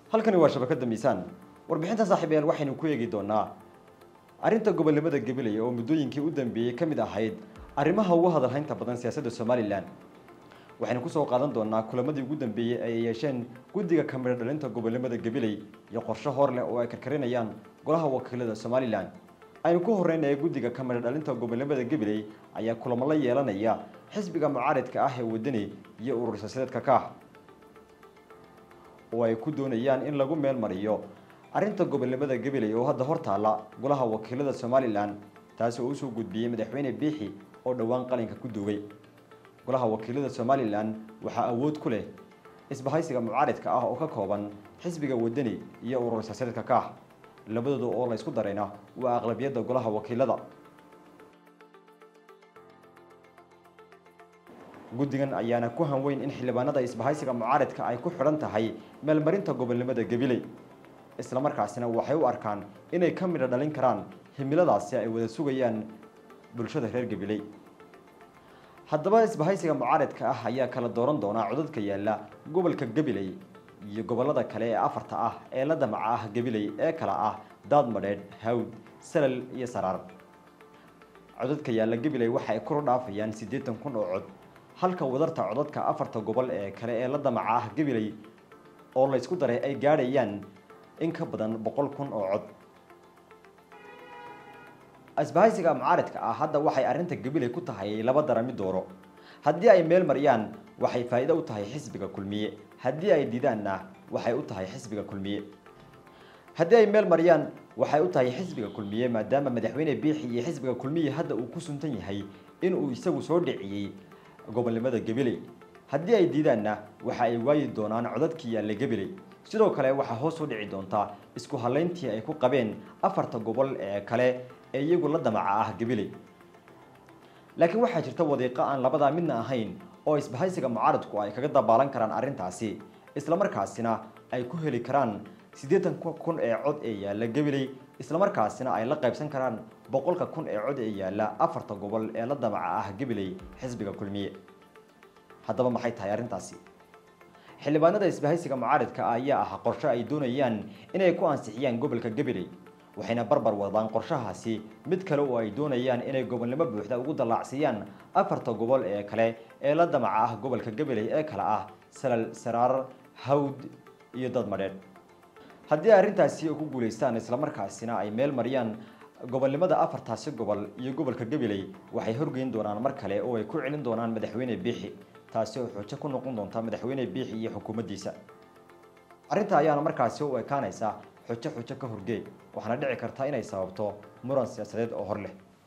halkani waa shabakada miisaan warbixinta saaxiibayaal waxaynu ku eegi doonaa arrinta gobolnimada gabiley oo muddooyinkii u dambeeyey ka mid ahayd arrimaha ugu hadalhaynta badan siyaasadda somalilan waxaynu kusoo qaadan doonaa kulamadii ugu dambeeyey ay yeesheen guddiga kamira dhalinta gobolnimada gabiley iyo qorshe hor leh oo ay karkarinayaan golaha wakiilada somalilan aynu ku horreynaya guddiga kamira dhalinta gobolnimada gabiley ayaa kulamo la yeelanaya xisbiga mucaaridka ah ee wadani iyo urur siyaasadeedka kaax oo ay ku doonayaan in lagu meel mariyo arrinta gobolnimada gabiley oo hadda hor taalla golaha wakiilada somalilan taasi oo usoo gudbiyey madaxweyne biixi oo dhowaan qalinka ku duubay golaha wakiilada somalilan waxaa awood ku leh isbahaysiga mucaaridka ah oo ka kooban xisbiga wadani iyo urur siyaasadeedka kaax labadooda oo la ysku darayna waa aqlabiyadda golaha wakiilada guddigan ayaana ku hanweyn in xildhibaanada isbahaysiga mucaaridka ay ku xidhan tahay meelmarinta gobolnimada gabiley islamarkaasina waxay u arkaan inay ka midho dhalin karaan himiladaasi ay wada sugayaan bulshada reer gabiley haddaba isbahaysiga mucaaridka ah ayaa kala dooran doonaa codadka yaalla gobolka gabiley iyo gobolada kale ee afarta ah ee la damaca ah gabiley ee kala ah daadmadheedh hawd salal iyo saraar codadka yaalla gabiley waxa ay kula dhaafayaan siddeetan kun oo cod halka wadarta codadka afarta gobol ee kale ee la damaca ah gabiley oo la ysku daray ay gaadhayaan in ka badan boqol kun oo cod isbahaysiga mucaaridka ah hadda waxay arrinta gabiley ku tahay laba darami dooro haddii ay meel mariyaan waxay faa'iido u tahay xisbiga kulmiye haddii ay diidaanna waxay u tahay xisbiga kulmiye haddii ay meel mariyaan waxay u tahay xisbiga kulmiye maadaama madaxweyne biixi iyo xisbiga kulmiye hadda uu ku suntan yahay inuu isagu soo dhiciyey gobolnimada gabiley haddii ay diidaanna waxa ay waayi doonaan codadkii yaalla gabiley sidoo kale waxaa hoos u dhici doontaa isku halayntii ay ku qabeen afarta gobol ee kale ee iyagu la damaca ah gabiley laakiin waxaa jirta wadiiqo aan labadaa midna ahayn oo isbahaysiga mucaaridku ay kaga dabaalan karaan arrintaasi islamarkaasina ay ku heli karaan siddeetan kun ee cod ee yaalla gabiley islamarkaasina ay la qaybsan karaan boqolka kun ee cod ee yaalla afarta gobol ee la damaca ah gabiley xisbiga kulmiye haddaba maxay tahay arrintaasi xildhibaanada isbahaysiga mucaaridka ah ayaa ah qorshe ay doonayaan inay ku ansixiyaan gobolka gabiley waxayna barbar wadaan qorshahaasi mid kale oo ay doonayaan inay gobolnimo buuxda ugu dallaacsiiyaan afarta gobol ee kale ee la damaca ah gobolka gabiley ee kale ah salal saraar hawd iyo dadmadheedh haddii arrintaasi ku guulaystaan islamarkaasina ay meel mariyaan gobolnimada afartaasi gobol iyo gobolka gabiley waxay horgeyn doonaan mar kale oo ay ku celin doonaan madaxweyne biixi taasi oo xujo ku noqon doonta madaxweyne biixi iyo xukuumaddiisa arrinta ayaana markaasi u ekaanaysa xujo xujo ka horgeey waxaana dhici karta inay sababto muran siyaasadeed oo hor leh